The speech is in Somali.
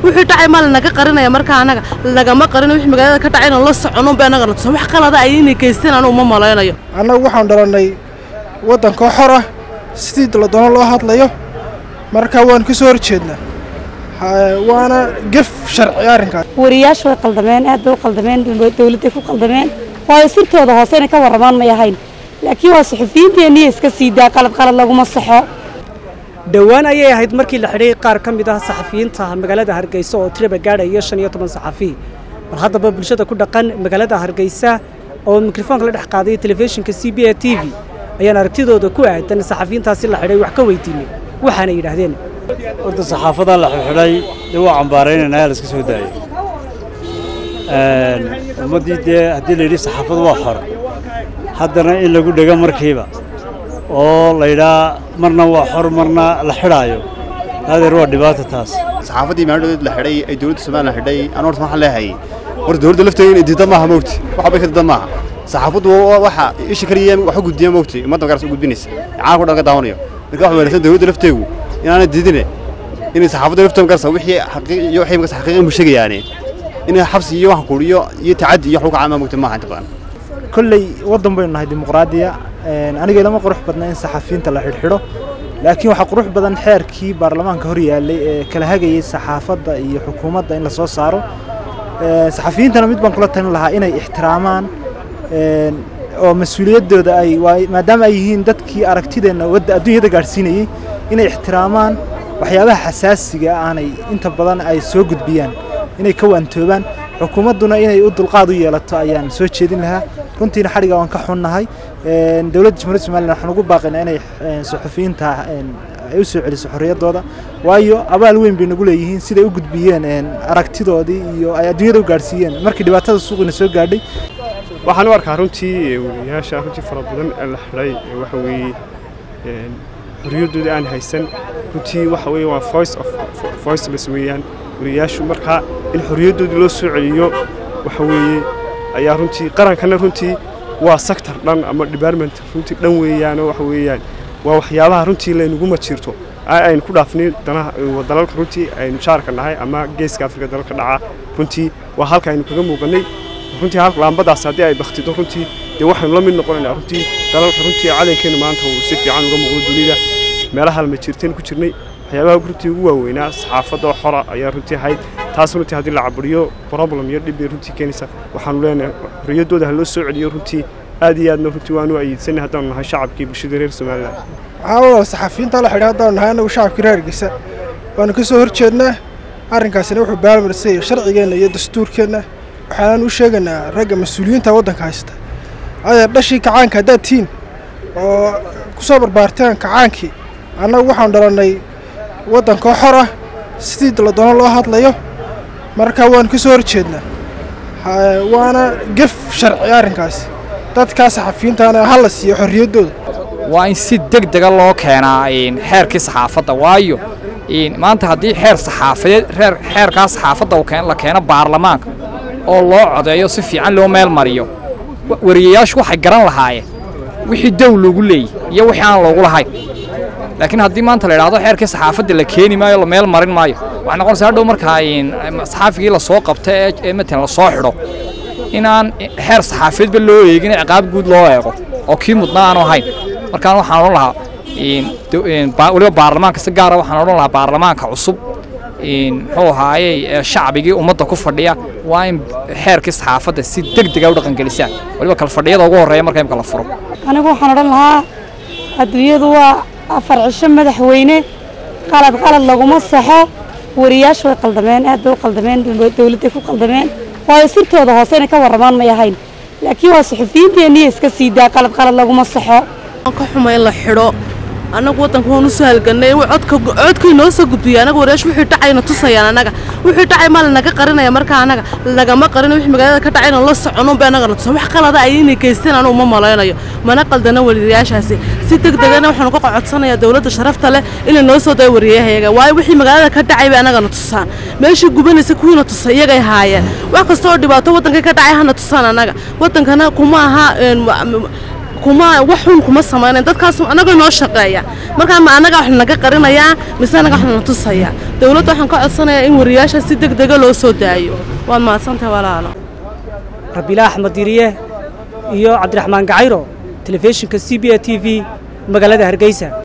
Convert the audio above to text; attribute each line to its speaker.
Speaker 1: wixii dhacay maa lanaga qarinaya markaa anaga lagama qarino wixii magaalada ka dhacay inaan la socono bay anaga natusa wax qalada ay inay geysteen anu uma malaynayo
Speaker 2: annagu waxaan dhalannay waddankoo xor ah sidii la doono loo hadlayo marka waan ka soo horjeednaa waana gef sharci arrinkaas
Speaker 3: wariyaashu way qaldameen aad bay u qaldameen dawladday ku qaldameen waayo sirtooda hoose inay ka warramaan may ahayn laakiin waa suxufiyiinteenniya iska sii daa qalad qalad laguma saxo
Speaker 4: dhowaan ayay ahayd markii la xidhay qaar ka mid ah saxafiyiinta magaalada hargeysa oo tiraba gaadhaya shan iyo toban saxafi bal haddaba bulshada ku dhaqan magaalada hargeysa oo mikrofoonka la dhex qaaday telefishinka c b a t v ayaan aragtidooda ku aadan saxafiyiintaasi la xidhay wax ka weydiinay waxaana yidhaahdeen
Speaker 5: horta saxaafadan la xidhay dee waa cambaaraynayna ayaa la iska soo daayay ummaddii dee haddii la yidhi saxaafadu waa xor haddana in lagu dhego markiiba oo la yidhaa marna waa xor marna la xidhaayo adeer waa dhibaata taas
Speaker 6: saxaafaddii maadhood la xidhay ay dowladda somalilan xidhay anu horta waxaan leehay horta dowladda lafteeda inay diidan maaha moogti waxa bay ka diidan maaha saxaafaddu waxa isha kaliya wax u gudbiya moogti ummadda magaras u gudbinaysa caalamka dhan ka daawanayo marka waxa wanaagsan dowladda lafteegu inaanay diidine inay saxaafadda lafteeda magarasa wixii xaqiiq iyo wixii magarasa xaqiiqin buu sheegayaane inay xabsi iyo wax kuuriyo iyo tacaddi iyo wax lagu caama moogti maaha inta badan
Speaker 7: kolley waddan baynu nahay dimuqraadiya aniga ilama qurux badna in saxafiyiinta la xidhxidho laakiin waxaa qurux badan xeerkii baarlamaanka hor yaallay ee kala hagayay saxaafadda iyo xukuumadda in la soo saaro saxafiyiintana mid baan kula talin lahaa inay ixtiraamaan oo mas-uuliyaddooda ay maadaama ay yihiin dadkii aragtideenna wadda adduunyada gaadhsiinayey inay ixtiraamaan waxyaabaha xasaasiga aanay inta badan ay soo gudbiyaan inay ka waantoobaan xukuumadduna inay u dulqaad u yeelato ayaan soo jeedin lahaa runtiina xadhiga waan ka xunnahay dowladda jamhuuriyadda somalilan waxaan ugu baaqaynaa inay suxufiyiinta ay u soo celiso xorriyaddooda waayo abaal weyn bay nagu leeyihiin siday u gudbiyeen aragtidoodii iyo ay adduunyada u gaadhsiiyeen markii dhibaatada suuqiina soo gaadhay
Speaker 8: waxaan u arkaa runtii wariyaasha runtii fara badan ee la xidhay waxa weeye xorriyaddooda aan haysan runtii waxa weeye waa voice of voiceless weeyaan wariyaashu markaa in xorriyaddoodii loo soo celiyo waxa weeye ayaa runtii qarankana runtii waa sector dhan ama department runtii dhan weeyaanoo waxa weeyaan waa waxyaabaha runtii laynuguma jirto aynu ku dhaafnay danaha dalalka runtii aynu jaarka nahay ama geeska afrika dalalka dhaca runtii waa halka aynu kaga muuqanay runtii halka laambadaas haddii ay baktido runtii dee waxaynu la mid noqonaynaa runtii dalalka runtii calankeena maanta uu si fiican uga muuqdo dunida meelaha lama jirteen ku jirnay waxyaabaha runtii ugu waaweynaa saxaafadda xora ayaa runtii ahayd taas runtii haddii la caburiyo problem iyo dhib bay runtii keenaysa waxaanu leenahay xorriyaddooda ha loo soo celiyo runtii aad iyo aadna runtii waanu ayiidsanay haddaanu nahay shacabkii bulshada reer somalilan
Speaker 2: waxaa walaal saxafiyiinta la xidhay haddaanu nahay annagu shacabkii reer hargeysa waanu ka soo horjeednaa arrinkaasina wuxuu baalmarsay sharcigeenna iyo dastuurkeenna waxaanaan u sheegaynaa ragga mas-uuliyiinta waddanka haysta adeer dhashii kacaanka haddaad tihiin oo ku soo barbaarteen kacaankii annagu waxaanu dhalannay waddankoo xor ah sidii la doono loo hadlayo marka waanu ka soo horjeednaa waana gef sharci arrinkaasi dadkaa saxafiyiintaana ha la siiyo xorriyaddooda
Speaker 9: waa in si deg dega loo keenaa xeerkii saxaafadda waayo maanta haddii xeer saxaafadeed reer xeerkaa saxaafadda la keeno baarlamaanka oo loo codeeyo si fiican loo meel mariyo wariyayaashu waxay garan lahaayeen wixii dow loogu leeyay iyo wixii aan loogu lahayn laakiin haddii maanta la idhaahdo xeerkii saxaafadda la keeni maayo la meel marin maayo waxay noqonaysaa hadhow markaa saxaafigii la soo qabta ee matalan la soo xidho inaan xeer saxaafadeedba loo eegin ciqaab guud loo eego oo kii mudna aanu ahayn markaan waxaan odhan lahaa weliba baarlamaanka si gaara waxaan odhan lahaa baarlamaanka cusub muxuu ahaayey shacbigii ummadda ku fadhiya waa in xeerkii saxaafadda si deg dega u dhaqangelisaan weliba kala fadhiyada ugu horreeya marka imka la furo
Speaker 3: anigu waxaan odhan lahaa adduunyadu waa afar cisho madaxweyne qalad qalad laguma saxo wariyaashu way qaldameen aad bay u qaldameen dawladday ku qaldameen waayo sirtooda hoose inay ka warramaan may ahayn laakiin waa suxufiyiinteenniya iska sii daa qalad qalad laguma saxo
Speaker 1: ka xuma in la xidho annagu waddanka waan u soo halgannay codka codkay noo soo gudbiyay annaga wariyaash wixii dhacayna tusayaan annaga wixii dhacay maa lanaga qarinaya markaa annaga lagama qarino wixii magaalada ka dhacay inaan la socono bay annaga na tusa wax qalada ay inay geysteen anu uma malaynayo mana qaldana wariyaashaasi si deg degana waxaanu ka codsanayaa dowladda sharafta leh inay noo soo dayo wariyahayaga waayo wixii magaalada ka dhacay bay annaga na tusaan meeshii gubanaysa kuwiina tusa iyagay haayeen wax kasta oo dhibaato waddanka ka dhacay hana tusaan annaga waddankana kuma aha kuma wax xun kuma samaynayn dadkaas annaga noo shaqeeya markaa ma annaga wax naga qarinayaa mise annaga wax na tusaya dowladda waxaan ka codsanayaa in wariyaasha si deg dega loo soo daayo waad mahadsantahay walaalo
Speaker 4: rabiila axmed diriye iyo cabdiraxmaan gacayro telefishinka c b a t v magaalada hargeysa